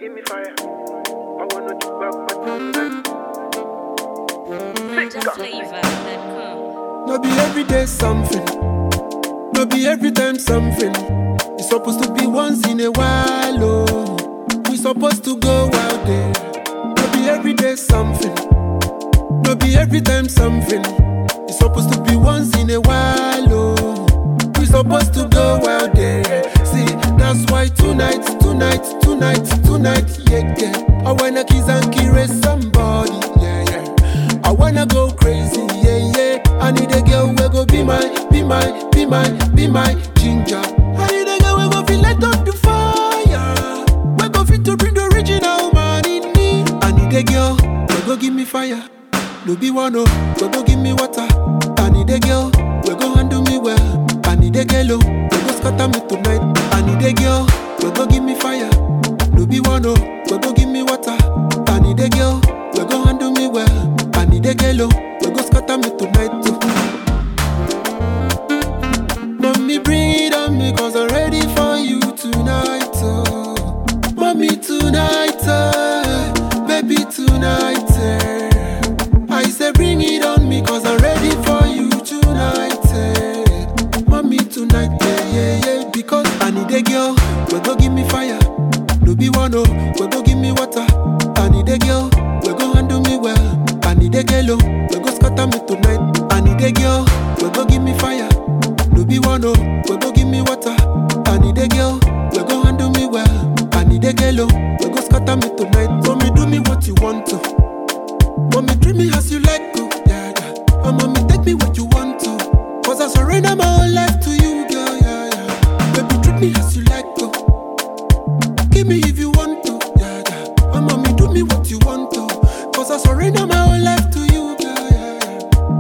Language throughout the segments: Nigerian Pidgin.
give me fire. I wanna do back my tongue. No be every day something. No be every time something. It's supposed to be once in a while, oh. We supposed to go out there. No be every day something. No be every time something. It's supposed to be once in a while, oh. We supposed to go out there. See, that's why tonight, tonight, tonight, tonight, yeah, yeah. I wanna kiss and caress somebody, yeah, yeah. I wanna go crazy, yeah, yeah. I need a girl who go be my, be my, be my, be my ginger. I need a girl who go feel light on the fire. We go fit to bring the original man in me. I need a girl who go give me fire. No be one oh, we go give me water. I need a girl we go handle me well. I need a girl oh, we go scatter me tonight. I need a girl we go give me fire. No be one oh, we go give me water. I need a girl we go handle me well. I need a girl oh, we go scatter me tonight too. Mommy bring it on me cause I'm ready for you tonight oh. Mommy tonight oh, baby tonight eh. I say bring it on me cause I'm ready for you tonight eh. Mommy tonight eh, yeah yeah because I need a girl we go give me fire No be one oh we go give me water I need a girl we go handle me well I need a girl oh we go scatter me tonight I need a girl we go give me fire no be one oh, we go give me water. I need a girl, we go handle me well. I need a girl oh, we go scatter me tonight. So me do me what you want to. Mommy treat me as you like to, yeah yeah. And mommy take me what you want to. Cause I surrender my whole life to you, girl, yeah yeah. Baby treat me as you like to. Give me if you want to, yeah yeah. And mommy do me what you want to. Cause I surrender my whole life to you, girl, yeah yeah.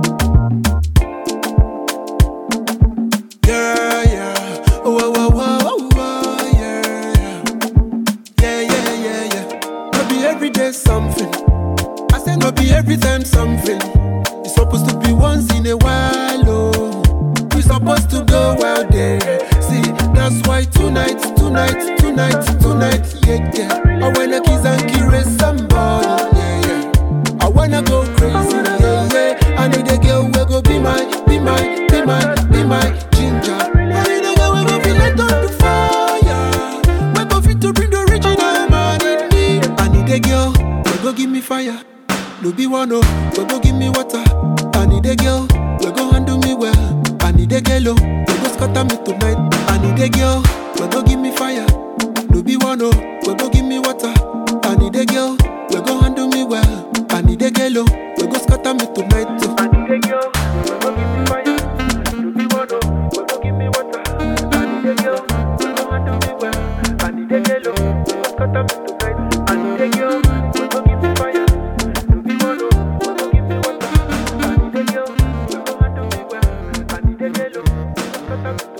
Yeah, yeah. Oh, oh, oh, oh, oh, oh, yeah, yeah. Yeah, yeah, yeah, yeah. No be every day something. I said no be every time something. It's supposed to be once in a while, oh. We supposed to go out there. See, that's why tonight, tonight, tonight, tonight, yeah, yeah. I wanna kiss and caress somebody, yeah, yeah. I wanna go crazy, yeah, yeah. I need a girl who go be my, be my, be my, be my ginger. I need a girl who go feel light on the fire. We go fit to bring the original man in me. I need a girl who go give me fire. No be one oh, we go give me water. I need a girl we go handle me well. I need a girl oh, we go scatter me tonight. I need a girl we go give me fire. No be one oh, we go give me water. I need a girl we go handle me well. I need a girl oh, we go scatter me tonight too. I need a girl, we go give me fire. No be one oh, we go give me water. I need a girl, we go handle me well. I need a girl, oh, we go scatter me tonight. I need a girl, we go give me fire. No be one oh, we go give me water. I need a girl, we go handle me well. I need a girl, oh, we go scatter me